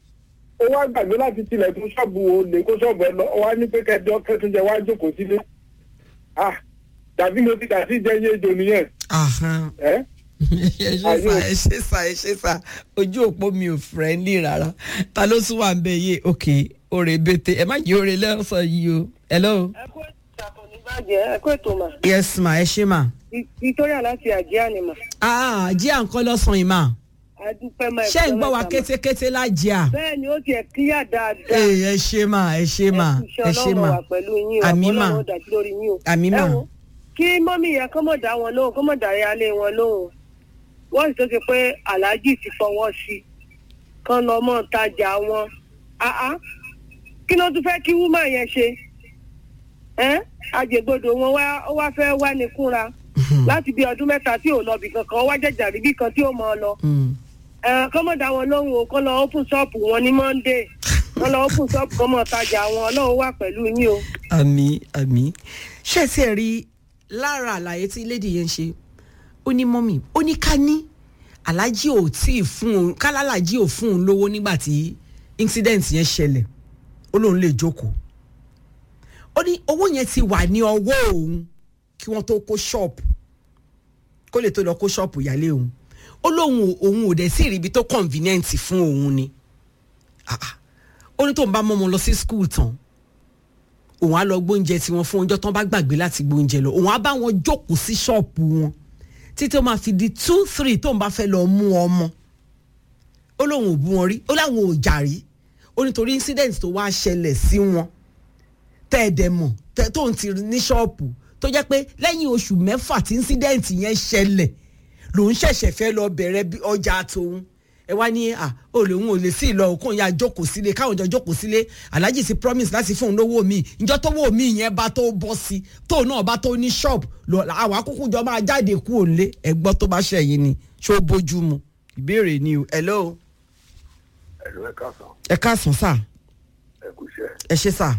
ó wá gbàgbé láti tilẹ̀ tún ṣọ́ọ̀bù o lè kó ṣọ́ọ̀bù ẹ lọ ó wá ní pé kẹjọ kẹtùnjẹ wá jókòó sílé ah tàbí mo ti kà sí jẹyẹ ejò nìyẹn Ahan. ẹ ẹ ṣe sà ẹ ṣe sà ẹ ṣe sà ojú òpó mi ò friendly rárá ta ló tún wà ń bẹ yé òkè òrè bètè ẹ má jẹ́ òrè lọ́sàn yìí o hello. ẹ kú ìṣàkóso nígbàjẹ́ ẹ kú ètò mà yes ma ẹ ṣe ma. victoria láti àjíà ni mà ah jí à ń kọ́ lọ́sàn yìí ma. adúpẹ́ máa ṣé ń gbọ́ wa kétékété lájíà. bẹ́ẹ̀ ni ó tiẹ̀ kíyà dáadáa ẹ ẹ ṣe ma ẹ ṣe ma ẹ ṣe ma wà pẹ̀lú yín o àmì mà àbọ̀lọ́run ó dájú lórí yín o àmì mà ẹ wo kí mọ́mí yẹn kọ́ mọ̀ dá wọn lóhùn kọ́ mọ̀ dá yálé wọn lóhùn wọ́n sì tó ṣe pé aláàjì ti fọwọ́ sí i kán lọ mọ́ tajà wọn áá kí ló tún fẹ́ kí wúmà yẹn ṣe ẹ́ àjẹgbodò wọn wá ó wá fẹ́ wá ní kúnra láti bí ọdún mẹ́ta tí ò lọ bì kankan ó wá jẹ̀jà rí bí kan tí ó mọ̀ ọ́ lọ Mm. ẹ̀ kọ́ mọ̀ dá wọn lóhùn o kọ́ lọ open shop wọn ní monday kọ́ lọ open shop kọ́ mọ̀ tajà wọn ọlọ́run wà pẹ̀lú yín o. àmì àmì ṣé ẹ ti ẹ̀ rí lára àlàyé tí lady yẹn ń ṣe ó ní mọ́mì ó ní ká ní aláàjì ò tí ì fún òun kálálàjì ò fún òun lówó nígbà tí incident yẹn ṣẹlẹ̀ ó lóun lè jókòó ó ní owó yẹn ti wà ní ọwọ́ òun kí wọ́n tó kó ṣọ́ọ̀pù kó lè tó lọ kó ṣọ́ọ̀pù ìyálé òun ó lóun ò- òun ò dẹ̀ sí ìrìbí tó convenient fún òun ni Ah, ah. ó ní tóun bá mọ́ ọmọ lọ sí school tán òun á lọ gbóúnjẹ tí wọn fún ọjọ́ tán bá gbàgbé láti gbóúnjẹ lọ òun á bá wọn jókòó sí ṣọ́ọ̀pù wọn títí ó máa fi di two three tóun bá fẹ́ lọ mú ọmọ ó lóun ò bú wọn rí ó láwọn ò jà rí ó nítorí incident tó wá ṣẹlẹ̀ sí wọn tẹ́ ẹ dẹ̀ mọ̀ tẹ́ tóun ti ní ṣọ́ọ̀pù tó jẹ́ pé lẹ́yìn oṣù mẹ́fà tí incident yẹn ṣẹlẹ̀ lòun ṣẹ̀ṣẹ̀ fẹ́ lọ bẹ̀rẹ̀ bí ọjà tòun ẹ wá ní à ó lòun ò lè sí ìlọ òkun ya jókòó sílé káwọn jọ jókòó sílé alhaji ti promise láti fún un lówó mi ìjọ tó wó mi yẹn bá tó bọ́ sí tóun náà bá tó ní shop lọ àwọn akókò jọ máa jáde kú òǹlé ẹgbọ́ tó bá ṣẹ̀yìn ni ṣó bójú mu ìbéèrè ni o hello ẹ̀rọ ẹ̀ka sàn ẹ káàsán sà ẹ̀kú iṣẹ́ ẹ ṣe sà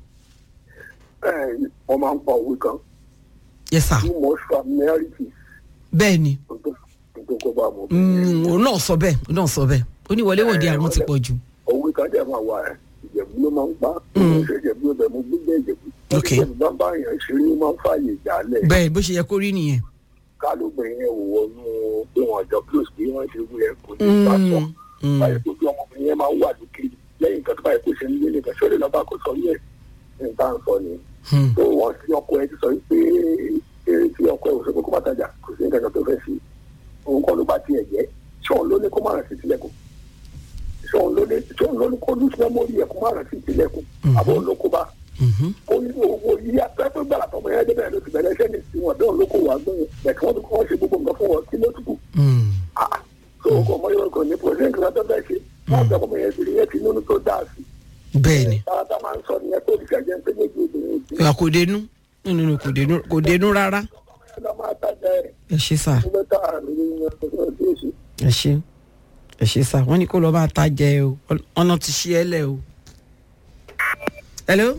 ẹ̀ wọ́n máa ń pa òwe kan yẹ sà too much familiarity bẹ́ẹ̀ ni tó tó kó bá mọ̀ Mm, òun náà sọ bẹ́ẹ̀ òun náà sọ bẹ́ẹ̀ ó ní wọléwọ̀de àrùn ti pọ̀ jù òwe kan dẹ̀ máa wà ẹ̀ ìjẹ̀bú ló máa ń pa òun ṣe ìjẹ̀bú ọbẹ̀ mo gbígbé ìjẹ̀bú Ok. ìjẹ̀bú bá bá yẹn ṣeré ó máa ń fààyè ìjàlẹ̀ bẹ́ẹ̀ bó ṣe yẹ kó rí nìyẹn. kálóbìnrin yẹn ò wọnú pé wọn jọ close pé wọn ṣe wúyẹ kò ní bá sọ Mm, báyìí tó bí ọmọbìnrin yẹn máa ń wà lókè lẹ́yìn nǹkan tó báyìí kó ṣe nílé nìkan ṣọlẹ lọba kó sọ yẹ nǹkan sọ ni mm, tó wọn sí ọkọ ẹ ti sọ pé eré tí ọkọ ẹ ò sọ pé kó má tajà kò sí nǹkan kan tó fẹ́ sí òun kọ́ ló bá tiẹ̀ jẹ́ ṣọ́ọ̀n ló ní kó má rà sí tilẹ̀kùn ṣọ́ọ̀n ló ní ṣọ́ọ̀n ló ní kó lùsùn mẹ́mórì ẹ̀ kó má rà sí tilẹ̀kùn àbọ̀ ló kó bá mhm. ó ní owó yíyá pẹ́pẹ́ gbàrà tọmọ yẹn débẹ̀ ló ti bẹ̀rẹ̀ iṣẹ́ ní tiwọn dán ló kó wà gbọ́n bẹ̀kí wọ́n ti kọ́ ṣe gbogbo nǹkan fún wọn kí ló tukù Mm, ah so ọkọ ọmọ yẹn kò ní pọ̀ṣẹ́ nǹkan tó bẹ́ẹ̀ ṣe wọ́n bẹ̀ ọmọ yẹn ti rí yẹn ti nínú tó dáa sí bẹ́ẹ̀ ni tààtà máa ń sọ nìyẹn tó ti ṣẹ̀jẹ̀ pé méjì obìnrin ti ìwà kò dénú nínú ni kò dénú kò dénú rárá ẹ lọ máa tajà ẹ̀ ẹ ṣe sà tó bẹ́ tà lórí yẹn tó bẹ́ẹ̀ tó ṣe. ẹ ṣe ẹ ṣe sà wọ́n ní kó lọ máa ta jẹ o ọ̀nà ti ṣí ẹ lẹ̀ o. hello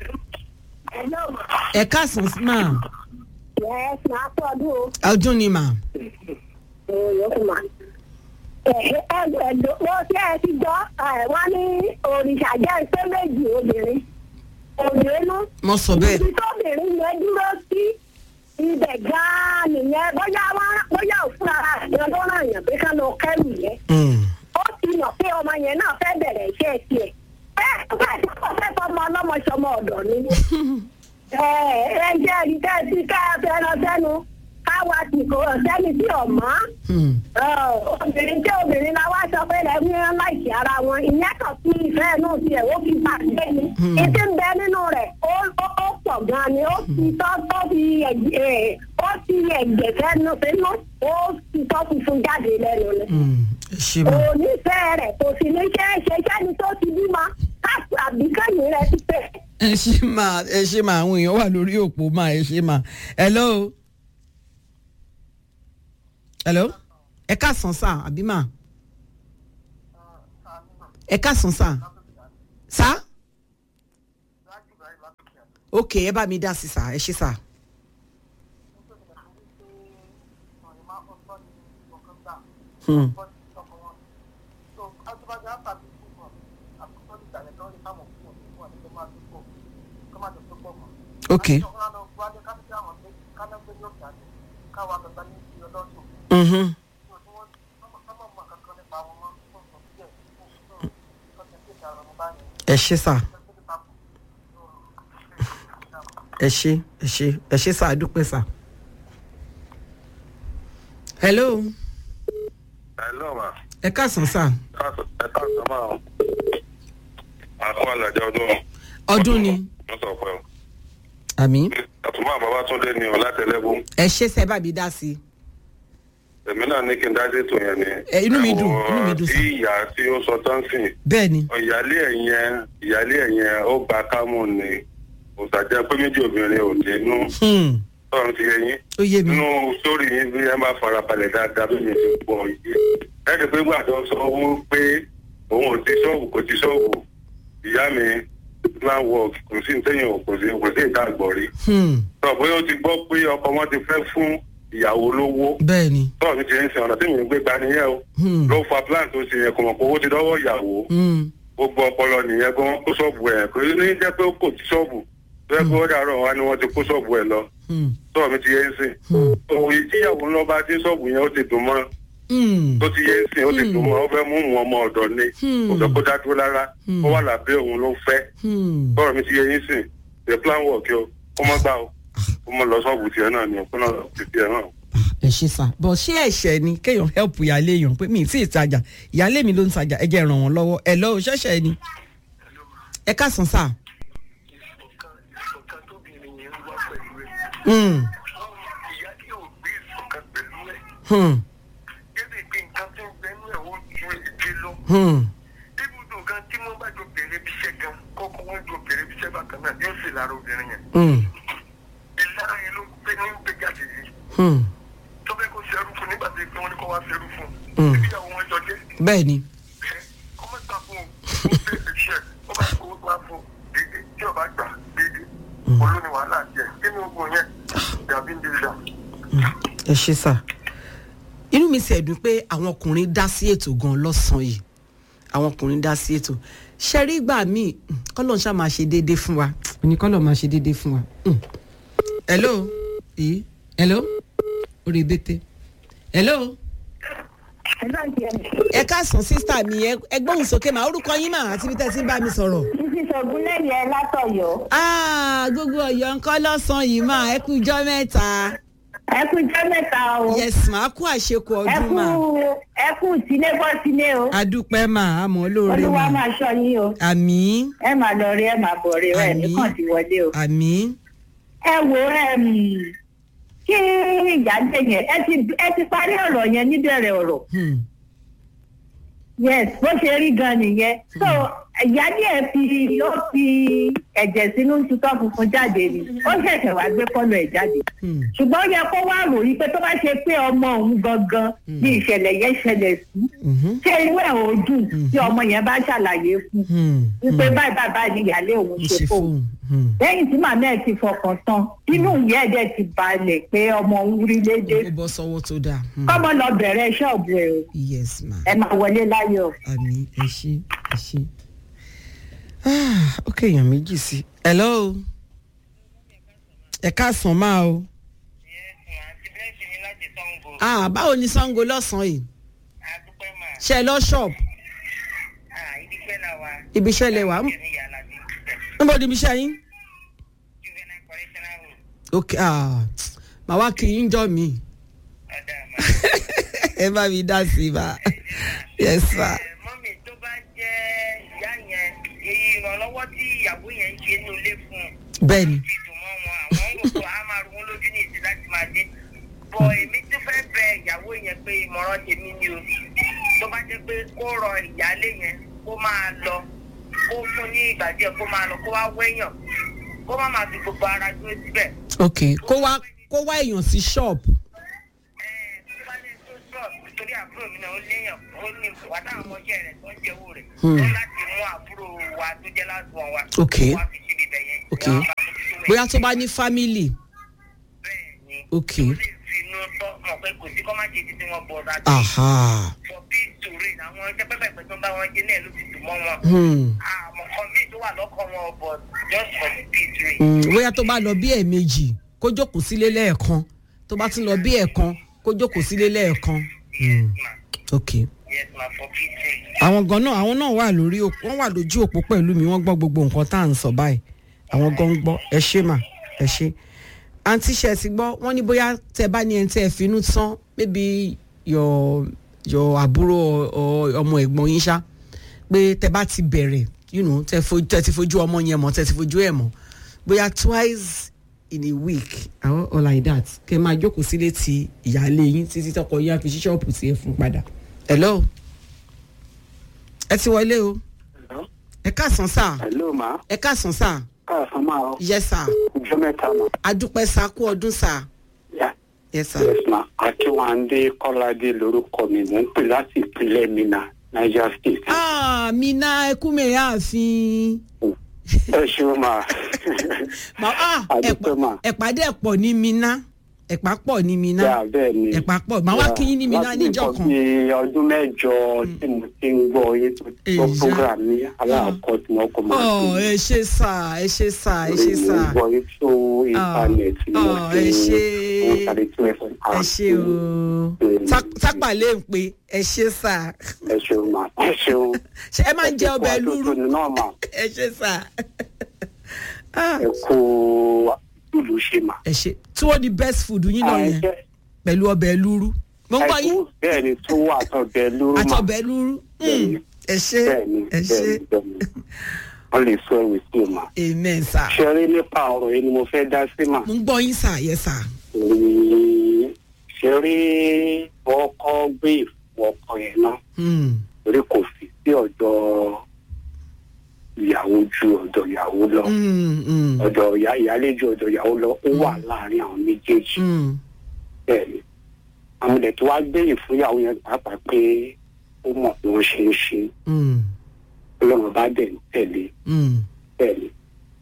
ẹ káàsán mà Yes, máa tọ́jú o. ọdún ni mà yòókù mà. ẹ̀ẹ́dọ̀ ló ṣe é ti gbọ́ ẹ̀, wọ́n ní òrìṣà jẹ́ iṣẹ́ méjì obìnrin. òyìnbó mo sọ bẹ́ẹ̀ ibi tóbìnrin yẹn dúró sí ibẹ̀ gan-an nìyẹn bóyá wá- bóyá òfúra àjọ ló ràn yàn pé ká lọ kẹ́rù yẹn. Mm, ó ti mọ̀ pé ọmọ yẹn náà fẹ́ bẹ̀rẹ̀ iṣẹ́ tiẹ̀. ẹ ẹ tí kò fẹ́ fọmọ ọlọ́mọ sọmọ ọ̀dọ̀ ni. ẹ ẹ jẹ́ ẹni tẹ́ ẹ ti ká ẹ fẹ́ràn sẹ́nu káwa ti kò sẹ́ni tí ò mọ́ mm, obìnrin tí obìnrin la wá sọ pé lẹ́mí láìsí ara wọn ìyẹn kan fi ìfẹ́ inú tiẹ̀ ó fi bá gbé ni ìdí ń bẹ nínú rẹ̀ ó ó- ó pọ̀ gan ni ó fi tọ́ tó fi ẹ̀jẹ̀ ó fi ẹ̀jẹ̀ fẹ́nu sínú ó fi tọ́ funfun jáde lẹ́nu ni. mm, ẹ ṣe mà kò nífẹ̀ẹ́ rẹ̀ kò sì ní ṣe é ṣe sẹ́ni tó ti bímọ káàkiri àbíkẹ́yìn rẹ̀ ti pẹ́. ẹ ṣe mà ẹ ṣe mà àwọn èèyàn wà lórí òpó mà ẹ ṣe mà hello hello ẹ káàsán sà àbí mà ẹ káàsán sà sà ok ẹ bá mi dá sí sà ẹ ṣe sà. Hmm. ok mhm ẹ ṣe sà ẹ ṣe ẹ ṣe ẹ ṣe sà àdúpẹ́ sà. hello Hello, ma. ẹ káàsán sà Ẹ káàsán máa. Àwọn àlàjẹ ọdún. ọdún ni Wọ́n sọ pé o. àmì Àtúmọ̀ Babátúndé ni ọ̀ látẹ̀lẹ́gùn. ẹ ṣe sẹ bá mi dá sí i. Èmi náà ní kí n dájú ètò yẹn ni. Ẹ, inú mi dùn, inú mi dùn, Tí sir. ìyá tí ó sọ tánsìn. bẹ́ẹ̀ ni Ìyálé ẹ̀ yẹn, ìyálé ẹ̀ yẹn ó gba kámú ni. Òṣàjẹ́ pé méjì obìnrin ò dénú. Hmm, Tọ́run ti yẹ yín. ó yé mi Nínú sórí yín bí ẹ bá farabalẹ̀ dáadáa bí mi ti pọ̀ yìí. Ẹ̀ẹ́dì pé gbàdọ̀ sọ owó pé òun ò ti ṣọ́ọ̀bù kò ti ṣọ́ọ̀bù. Ìyá mi plan work kò sí ntẹ́yìn kò sí kò sí ìta àgbọ̀rí. Hmm, Sọ pé ó ti gbọ́ pé ọkọ wọn ti fẹ́ fún ìyàwó lówó. bẹ́ẹ̀ ni Tọ́ọ̀ mi ti ń sin ọ̀nà tí mi ń gbé gba nìyẹn o. Hmm, Ló fa plan tó ṣe yẹn kò mọ̀ pé owó ti dọ́wọ́ ìyàwó. hmm, Gbogbo ọpọlọ nìyẹn gan kó ṣọ́ọ̀bù ẹ̀ kò ní jẹ́ pé ó kò ti ṣọ́ọ̀bù. Tó yẹ pé ó dàrọ̀ wá ni wọ́n ti kó ṣọ́ọ̀bù ẹ̀ lọ. hmm, Tọ́ọ̀ mi ti yẹ ń sìn. hmm, Òun ìjíyàwó ńlọ bá dé ṣọ́ọ̀bù yẹn ó ti dùn mọ́. hmm, Tó ti yẹ ń sìn ó ti dùn mọ́ ó fẹ́ mú mú ọmọ ọ̀dọ̀ ni. Hmm. Kò fẹ́ kó dá dúró rárá. Ó wà lábẹ́ òun ló fẹ́. hmm. bọ́ọ̀rọ̀ mi ti yẹ yín sìn the plan work yó kó mọ́ gbà ó kó mọ́ lọ sọ́ọ̀bù tiẹ̀ náà ni ó kó náà ti tiẹ̀ náà. ẹ ṣe sà bọ̀ ṣé ẹ̀ṣẹ̀ ni kéèyàn help ìyáálé èèyàn pé mi ì tí ì tajà ìyáálé mi ló ń tajà ẹ jẹ́ ràn wọ́n lọ́wọ́ ẹ lọ́wọ́ ṣẹ́ṣẹ̀ ni ẹ káàsán sà. ìṣọ̀kan tóbìnrin yẹn ń wá pẹ̀lú ẹ̀ Hmm, ìyá tí ò gbé ìṣọ̀kan pẹ̀lú ẹ̀ hmm, gẹ́gẹ́ bí nǹkan tó ń bẹnu ẹ̀ ó ju èdè lọ hmm, ibùdó gan tí wọ́n bá jọ bẹ̀rẹ̀ bíṣẹ́ gan kọ́kọ́ wọ́n jọ bẹ̀rẹ̀ bíṣẹ́ bákan náà yóò sì lára obìnrin yẹn hmm, ìlara yẹn ló gbé ní gbé jáde yìí hmm. tó fẹ́ kó ṣerú fún nígbà tí wọ́n ní kó wá ṣerú fún Mm. ibi àwọn wọn jọ jẹ́ bẹ́ẹ̀ ni ẹ ọmọ ìgbà fún un ó ṣe iṣẹ́ ó bá kó wá fún un dédé tí ọba gbà dédé olóni wàhálà jẹ kí ni ogun yẹn dàbí ń dira. ẹ ṣe sà inú mi sì ẹ̀dùn pé àwọn ọkùnrin dá sí ètò gan lọ́sàn-án yìí àwọn ọkùnrin dá sí ètò ṣẹ́rí ìgbà míì kọ́lọ̀ ń ṣá máa ṣe déédéé fún wa ní kọ́lọ̀ máa ṣe déédéé fún wa. Hmm. hello yìí hello orí bẹ́tẹ̀ hello ẹ káàsán sísítà mi ẹ ẹ gbóhùn sókè mà orúkọ yín mà àti bí tẹ́ ti ń bá mi sọ̀rọ̀. títí sọ̀gùn lẹ́yìn ẹ látọ̀yọ́. Ah, gbogbo ọ̀yọ́ ńkọ́ lọ́sàn-án yìí mà ẹ kú ijọ́ mẹ́ta. ẹ kú jẹ́ mẹ́ta o. yes mà á kú àṣekù ẹ ọdún kú mà. ẹ kú tílé bọ́ sílé o. adúpẹ́ mà á mọ̀ lóore olúwa mà. máa ṣọ́ yín o. àmì ẹ máa lọ rí ẹ máa bọ̀ rí ẹ Àmín. nìkan ti wọlé o. àmì ẹ wo ẹm, kí ìyáálé yẹn ẹ ti ẹ ti parí ọ̀rọ̀ yẹn níbẹ̀rẹ̀ ọ̀rọ̀ hmm, yes bó ṣe rí gan nìyẹn so ìyáálé ẹ fi ó fi ẹ̀jẹ̀ sínú tutọ́ funfun jáde ni ó ṣẹ̀ṣẹ̀ wá gbé kọ́lọ̀ ẹ̀ jáde hmm, ṣùgbọ́n ó yẹ kó wá ròyìn pé tó bá ṣe pé ọmọ òun gangan ní ìṣẹ̀lẹ̀ yẹn ṣẹlẹ̀ sí mhm, ṣé inú ẹ̀ ò dùn tí ọmọ yẹn bá ṣàlàyé fún hmm, wípé báyìí báyìí báyìí ni ìyáálé òun ó ṣe ṣe fóun fóun. hmm. lẹ́yìn tí màmá ẹ̀ ti fọkàn tán inú ìyá ẹ̀ dẹ̀ ti balẹ̀ pé ọmọ òun rí lédè ó bọ́ sọ́wọ́ tó dáa. hmm. kọ́mọ lọ bẹ̀rẹ̀ ṣọ́ọ̀bù ẹ̀ o yes ma ẹ máa wọlé láyọ̀. àmì ẹ ṣe ẹ ṣe. Ah, ó kéèyàn méjì sí. hello ẹ káàsán máa o. àti bẹ́ẹ̀sì ni láti sango ah báwo ni sango lọ́sàn-án yìí àdúpẹ́ mà ṣe ẹ lọ ṣọ́ọ̀bù á ibi iṣẹ́ là wà. ibi iṣẹ́ lẹ wà á ní yàrá bí níbo ni ibi iṣẹ́ yín. juvenile correctional room ok ah màá wá kí yín jọ mi ọ̀dà mà. ẹ bá mi dá sí i bá yes ma. Ẹ, mọ́mì tó bá jẹ́ ìyá yẹn èyí ìrànlọ́wọ́ tí ìyàwó yẹn ń ṣe ní ilé fún un bẹ́ẹ̀ni ti dùn mọ́ wọn àwọn ń rò pé a máa rún lójú ní ìsìn láti máa dé. bọ̀ èmi tó fẹ́ bẹ ìyàwó yẹn pé ìmọ̀ràn tèmi ni o tó bá jẹ́ pé kó rọ ìyáálé yẹn kó máa lọ kó fún ní ìgbà díẹ̀ kó máa lọ kó wá wéyàn kó má máa fi gbogbo ara dúró síbẹ̀. ok kó wá kó wá èèyàn sí ṣọ́ọ̀bù. nítorí àbúrò mi náà ó léèyàn ó ní wà táwọn ọmọọṣẹ́ rẹ̀ tó ń jẹ owó rẹ̀ Hmm. ó láti mú àbúrò wa tó jẹ́ láti wọn wa Ok. wá fi síbi ibẹ̀ yẹn Ok. wọ́n bá fojú tó wẹ̀. bóyá tó bá ní fámìlì. bẹ́ẹ̀ ni ok ó lè fi inú tọ́ mọ̀ pé kò sí kọ́ má ṣe títí wọn bọ̀ ọ̀dà aha for peace to reign àwọn ẹgbẹ́ pẹ́pẹ́pẹ́ tó ń bá wọn jẹ náà ló ti dùn mọ́ wọn hmm. àmọ́ kan míì tó wà lọ́kàn wọn but just for the peace three. Mm, bóyá tó bá lọ bí ẹ̀ẹ̀mejì kó jókòó sílé lẹ́ẹ̀kan tó bá tún lọ bí ẹ̀ẹ̀kan kó jókòó sílé lẹ́ẹ̀kan. yes ma ok yes ma for fifteen. àwọn gan náà àwọn náà wà lórí òpó wọn wà lójú òpó pẹ̀lú mi wọ́n gbọ́ gbogbo nǹkan tá à ń sọ báyìí àwọn gan ń gbọ́ ẹ ṣé mà ẹ ṣé àǹtí ṣe ti gbọ́ wọ́n ní bóyá tẹ bá ní ẹni tẹ́ ẹ finú tán maybe your your àbúrò or ọmọ ẹ̀gbọ́n yín ṣá pé tẹ bá ti bẹ̀rẹ̀ you know tẹ fo- tẹ ti fojú ọmọ yẹn mọ̀ tẹ ti fojú ẹ̀ mọ̀ bóyá twice in a week or, or like that kẹ máa jókòó sílé ti ìyáálé yín títí tọkọ yín á fi ṣí ṣọ́ọ̀pù tiẹ̀ fún padà. hello ẹ ti wọlé o ẹ káàsán sá hello ma ẹ káàsán sá káàsán máa ọ yes sá ọjọ́ mẹ́ta ma adúpẹ́ sá kú ọdún sá yà yes sá yes ma akínwándé kọ́ládé lórúkọ mi mò ń pè láti ìpínlẹ̀ mina niger state ah mi ná ẹkú mẹ́rin ààfin ẹ ṣeun ma Ma- ah, Adúpẹ́ mà. ẹ̀pà dẹ̀ pọ̀ ní mi ná ẹ̀pà pọ̀ ní mi ná yà bẹ́ẹ̀ ni ẹ̀pà pọ̀ màá wá Yeah, kí yín ní mi ná láti níjọ́ nǹkan kan bíi ọdún mẹ́jọ tí mo ti ń gbọ́ yín tó tó Èyí. program ní aláàkọ́ tí wọ́n kọ́ máa ọ ẹ ṣe sá ẹ ṣe sá ẹ ṣe sá mo gbọ́ yín tó íńtánẹ̀tì ni mo ọ, fi ẹ ṣé. mo sáré tí wọ́n fẹ́ ẹ ṣe o Tá- tápà lè ń pe ẹ ṣe sá ẹ ṣeun ma ẹ ṣeun ṣe ẹ máa ń jẹ ọbẹ̀ lúrú lúrú náà mà ẹ ṣe sá Ah, ẹ kó lùlù ṣe mà. ẹ ṣe tí wọ́n di best food yín náà yẹn Àìjẹ́- pẹ̀lú ọbẹ̀ lúrú mo ń gbọ́ yín ẹkú bẹ́ẹ̀ ni tó wà tọ́bẹ̀ lúrú mà àtọ̀bẹ̀ lúrú Mm, ẹ ṣe bẹ́ẹ̀ ni ẹ ṣe bẹ́ẹ̀ ni bẹ́ẹ̀ ni wọ́n lè sọ ẹ̀wì sí mà. amen sá ṣeré nípa ọ̀rọ̀ yìí ni mo fẹ́ dá sí mà. mo ń gbọ́ yín sá yẹ sá Ní- ṣeré ọkọ gbé ìfún ọkọ yẹn náà Mm, torí kò fi sí ọ̀dọ̀ ìyàwó ju ọ̀dọ̀ ìyàwó lọ mm, mm, ọ̀dọ̀ ìyá ìyálé ju ọ̀dọ̀ ìyàwó lọ ó wà láàrin àwọn méjèèjì mm. bẹ́ẹ̀ ni àwọn ilẹ̀ tó wá gbé ìfúnyàwó yẹn pàápàá pé ó mọ̀ bí wọ́n ṣe ń ṣe Mm, ọlọ́run bá dẹ̀ ń tẹ̀lé mm, bẹ́ẹ̀ ni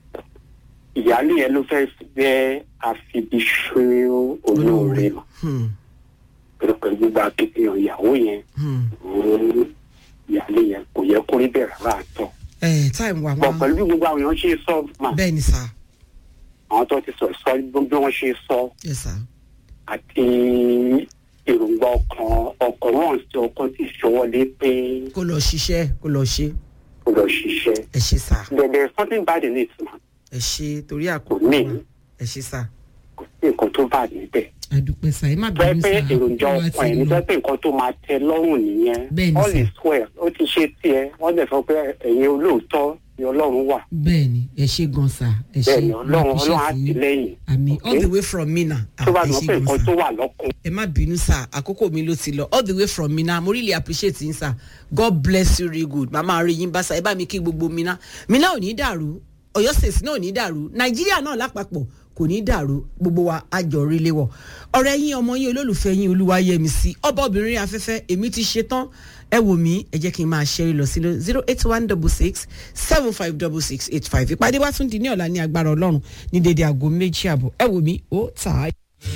ìyálé yẹn ló fẹ́ jẹ́ àfibiṣẹ́ olóore mọ̀ mm, pẹ̀lú pẹ̀lú gbogbo akitiyan ìyàwó yẹn mm. òun ìyálé yẹn kò yẹ kó rí bẹ́ẹ̀ rárá àtọ̀ ẹ táìmù wà bọ̀ wá pẹ̀lú bí gbogbo àwọn èèyàn ṣe sọ mà bẹ́ẹ̀ ni sá àwọn tó ti sọ sọ bí wọ́n ṣe sọ yẹ sá àti èròǹgbà ọkàn ọkàn wọn sí ọkọ tí ìṣọwọlé pé kó lọ ṣiṣẹ́ kó lọ ṣe kó lọ ṣiṣẹ́ ẹ ṣe sá there there is something bad in it ma ẹ ṣe torí kò àkókò ní wa ẹ ṣe sá kò sí nǹkan tó bad níbẹ̀ àdúpẹ́ sá ẹ má tó ẹ bínú pé sá èròǹjà àkókò wa ọkàn ẹ̀ ti ní tó ẹ lọ pé nǹkan tó máa tẹ lọ́rùn nìyẹn Bẹ́ẹ̀ ni all sir. is well ó ti ṣe tiẹ̀ wọ́n dẹ̀ sọ pé ẹ̀yin olóòótọ́ ni ọlọ́run wà bẹ́ẹ̀ ni ẹ ṣe gan sá ẹ ṣe bẹ́ẹ̀ ni ọlọ́run Mo appreciate ọlọ́run á yín. ti lẹ́yìn àmì all Okay? the way from mina tó bá ẹ dùn ṣe pé gan nǹkan sá tó wà lọ́kùn ẹ má bínú sá àkókò mi ló ti lọ all the way from mina mo really appreciate yín sá god bless you really good màmá rí yín bá sá ẹ bá mi kí gbogbo mina mina ò ní dàrú ọ̀yọ́ state náà ò ní dàrú nàìjíríà náà lápapọ̀ kò ní dàrú gbogbo wa àjọ rí léwọ̀ ọ̀rẹ́ yín ọmọ yín olólùfẹ́ yín olúwayẹmí sí ọba obìnrin afẹ́fẹ́ èmi ti ṣe tán ẹ wò mí ẹ jẹ́ kí n máa ṣẹ́rí lọ sí zero eight one double six seven five double six eight five ìpàdé wa tún di ní ọ̀la ní agbára ọlọ́run ní dédé aago méjì àbọ̀ ẹ wò mí ó tà á.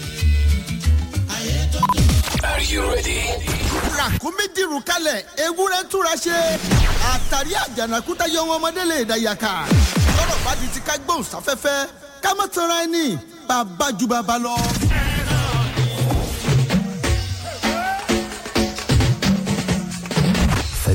Are you ready? ràkúnmí dìrù kalẹ̀ ewúrẹ́ túra ṣe àtàrí àjànàkúta yọ wọn ọmọdé lè dàyàkà lọ́rọ̀ bá di ti ká gbóhùn sáfẹ́fẹ́ ká má tanra ẹni bàbá ju bàbá lọ.